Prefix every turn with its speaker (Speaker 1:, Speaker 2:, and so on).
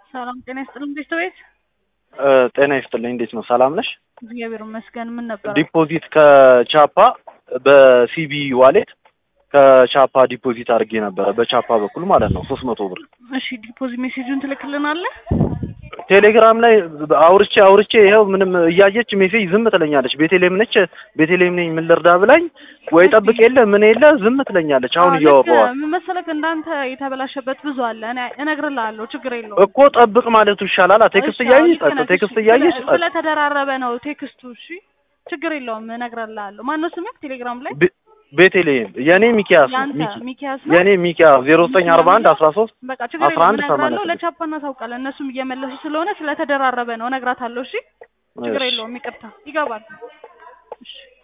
Speaker 1: ሰላም ጤና ይስጥልኝ ቤተሰቤት
Speaker 2: ጤና ይስጥልኝ። እንዴት ነው? ሰላም ነሽ?
Speaker 1: እግዚአብሔር ይመስገን። ምን ነበር?
Speaker 2: ዲፖዚት ከቻፓ በሲቢ ዋሌት ከቻፓ ዲፖዚት አድርጌ ነበረ በቻፓ በኩል ማለት ነው ሶስት መቶ ብር
Speaker 1: እሺ ዲፖዚት ሜሴጁን ትልክልናለህ?
Speaker 2: ቴሌግራም ላይ አውርቼ አውርቼ ይኸው ምንም እያየች ሜሴጅ ዝም ትለኛለች። ቤቴሌም ነች ቤቴሌም ነኝ ምን ልርዳ ብላኝ ወይ ጠብቅ የለ ምን የለ ዝም ትለኛለች። አሁን
Speaker 1: አዎ፣ ልክ
Speaker 2: እያወራኋት
Speaker 1: ምን መሰለህ እንዳንተ የተበላሸበት ብዙ አለ። እኔ እነግርልሃለሁ፣ ችግር የለውም።
Speaker 2: እኮ ጠብቅ ማለቱ ይሻላል። ቴክስት
Speaker 1: እሺ፣
Speaker 2: እያየች
Speaker 1: አዎ፣ ልክ
Speaker 2: ጸጥ፣
Speaker 1: ነህ።
Speaker 2: ቴክስት
Speaker 1: እሺ፣
Speaker 2: እያየች
Speaker 1: ስለ-
Speaker 2: ጸጥ።
Speaker 1: ስለተደራረበ ነው ቴክስቱ። እሺ ችግር የለውም፣ እነግርልሃለሁ። ማነው ስምህ ቴሌግራም ላይ?
Speaker 2: ቤ- ቤቴሌም የኔ ሚኪያስ ነው
Speaker 1: ያንተ
Speaker 2: ሚኪ
Speaker 1: ሚኪያስ ነው።
Speaker 2: የኔ ሚኪያስ ዜሮ ዘጠኝ አርባ አንድ አስራ ሶስት
Speaker 1: በቃ ችግር
Speaker 2: አስራ
Speaker 1: የለውም፣
Speaker 2: አንድ
Speaker 1: እነግራለሁ።
Speaker 2: ሰማንያ ስድስት
Speaker 1: ለቻፓ እናሳውቃለን። እነሱም እየመለሱ ስለሆነ ስለተደራረበ ነው፣ እነግራታለሁ። እሺ ችግር
Speaker 2: እሺ።
Speaker 1: የለውም፣ ይቅርታ ይገባል። እሺ